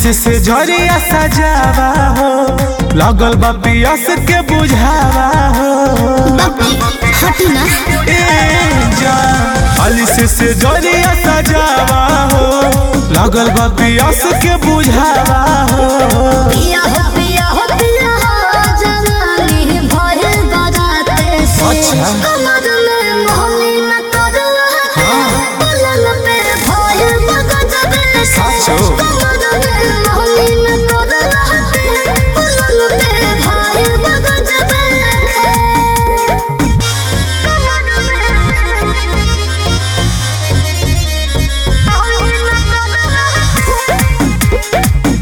से से झरिया सजावा हो लगल बा पियस के बुझावा हो हटी ना ए जान अलिस से झरिया सजावा हो लगल बा पियस के बुझावा हो पिया हो पिया हो पिया हो जवानी भइल बराते से अच्छा। कमर में मोहनी न कर रहते पलंग पे भइल बगजबे से साचो। कमर में मोहनी न कर रहते पलंग पे भइल बगजबे से कमर में मोहनी न कर रहते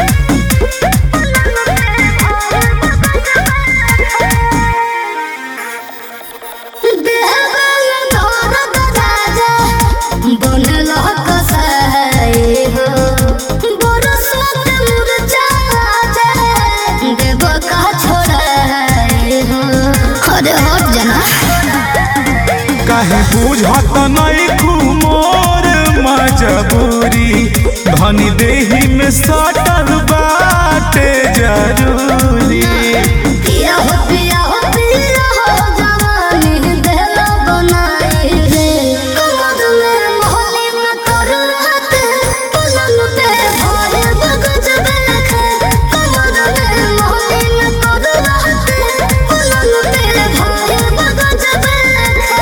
अरे हट जाना काहे बुझत नहीं खुमोर मजबूरी धनी देही में सटल बाटे जरूरी पिया हो पिया हो पिया हो जवानी देला बनाई रे कमर में मोहनी में कर रहते पलंग पे भरे बगज बैठे कमर में मोहनी में कर रहते पलंग पे भरे बगज बैठे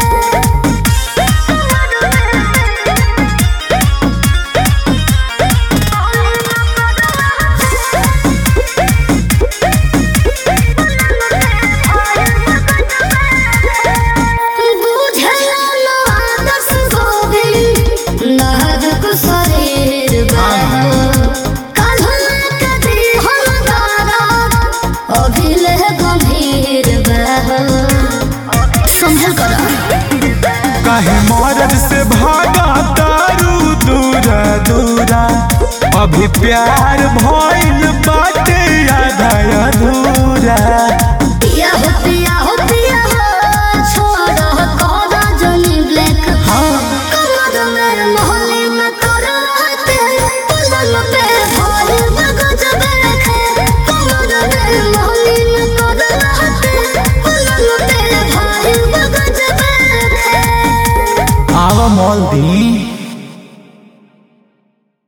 बुझला लो आदर्श गोविंद नाजुक शरीर बा काल्हना कदी हम दारा अभिले गंभीर बा संभल कर काहे मरद से भागा तारू दूरा दूरा अभी प्यार भइल बाटे आधा अधूरा पिया हो पिया हो पिया हो छोड़ कोदा जनी ब्लैक कमर में मोहनी में कर रहते पलंग पे भोर बगज बैठे कमर में मोहनी में कर रहते पलंग पे भोर बगज बैठे आवा मोल दी